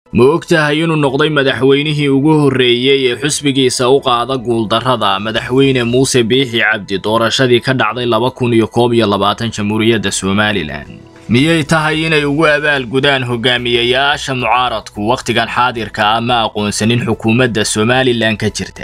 ma og tahay inuu noqday madaxweynihii ugu horreeyey ee xusbigiisa u qaada guuldarrada madaxweyne muuse biixi cabdi doorashadii ka dhacday laba kun iyo koob iyo labaatan jamhuuriyadda somalilan miyay tahay inay ugu abaalgudaan hogaamiyayaasha mucaaradku wakhtigan xaadirka ah ma aqoonsanin xukuumadda somalilan ka jirta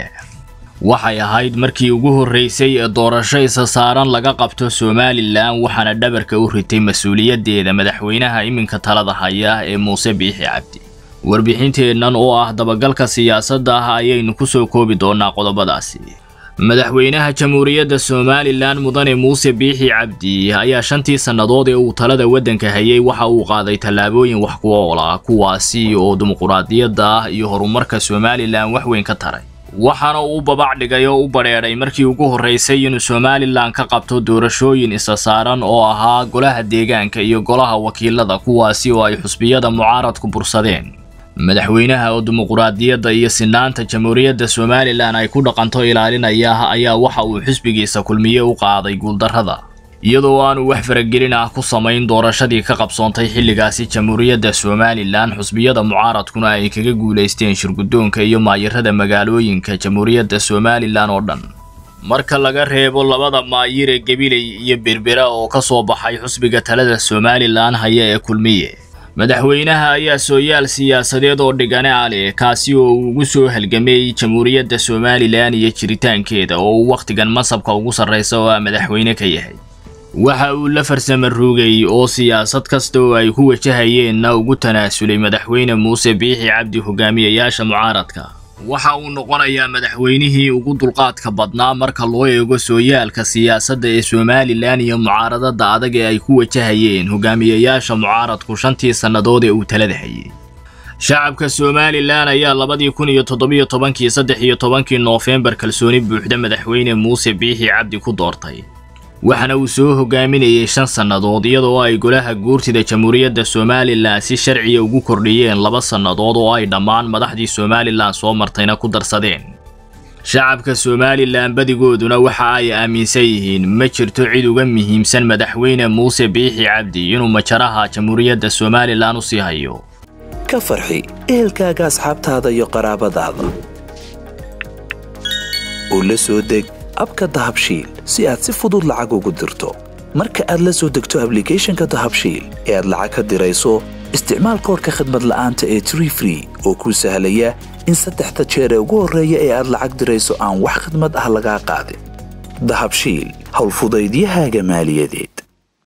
waxay ahayd markii ugu horreysay ee doorasho isa saaran laga qabto somalilan waxaana dhabarka u ritay mas-uuliyaddeeda madaxweynaha iminka talada haya ee muuse biixi cabdi warbixinteennan oo ah dabagalka siyaasadda ah ayaynu ku soo koobi doonaa qodobadaasi madaxweynaha jamhuuriyadda somalilan mudane muuse biixi cabdi ayaa shantii sannadood ee uu talada waddanka hayay waxa uu qaaday tallaabooyin wax ku ool ah kuwaasi oo dimuquraadiyadda ah iyo horumarka somalilan wax weyn ka taray waxaana uu babac dhigay oo u badheedhay markii ugu horraysay inuu somalilan ka qabto doorashooyin isa saaran oo ahaa golaha deegaanka iyo golaha wakiilada kuwaasi oo ay xusbiyada mucaaradku bursadeen madaxweynaha oo dimuquraadiyadda iyo sinaanta jamhuuriyadda somalilan ay ku dhaqanto ilaalinaya ayaa waxa uu xisbigiisa kulmiye u qaaday guuldarrada iyadoo aanu wax faragelin ah ku samayn doorashadii ka qabsoontay xilligaasi jamhuuriyadda somalilan xusbiyada mucaaradkuna ay kaga guulaysteen shirguddoonka iyo maayirada magaalooyinka jamhuuriyadda somalilan oo dhan marka laga reebo labada maayir ee gabiley iyo berbera oo ka soo baxay xusbiga talada somalilan haya ee kulmiye madaxweynaha ayaa sooyaal siyaasadeed oo dhigane ah leh kaasi oo uu ugu soo halgamay jamhuuriyadda somalilan iyo jiritaankeeda oo uu wakhtigan masabka ugu sarraysa oo ah madaxweyne ka yahay waxa uu la farsama rugay oo siyaasad kasta oo ay ku wajahayeenna ugu tanaasulay madaxweyne muuse biixi cabdi hogaamiyayaasha mucaaradka waxa uu noqonayaa madaxweynihii ugu dulqaadka badnaa marka loo eego sooyaalka siyaasadda ee somalilan iyo mucaaradada adag ee ay ku wajahayeen hogaamiyayaasha mucaaradku shantii sannadood ee uu talada hayay shacabka somalilan ayaa labadii kun iyo toddobiyo tobankii saddex iyo tobankii noofembar kalsooni buuxda madaxweyne muuse biixi cabdi ku doortay waxaana uu soo hogaaminayay shan sannadood iyadoo ay golaha guurtida jamhuuriyadda somalilan si sharciya ugu kordhiyeen laba sannadood oo ay dhammaan madaxdii somalilan soo martayna ku darsadeen shacabka somalilan badigooduna waxa ay aaminsan yihiin ma jirto cid uga muhiimsan madaxweyne muuse biixi cabdi inuu majaraha jamhuuriyadda somalilan u sii hayo ka farxi ehelkaaga asxaabtaada iyo qaraabadaada oo la soo deg abka dahabshiil si aad si fudud lacag ugu dirto marka aad la soo degto ablicathonka dahabshiil ee aad lacag ka dirayso isticmaal koorka khadmad la'aanta ee tree free oo kuu sahlaya in saddexda jeer ee ugu horreeya ee aad lacag dirayso aan wax khadmad ah lagaa qaadin dahabshiil howlfudaydiyahaaga maaliyadeed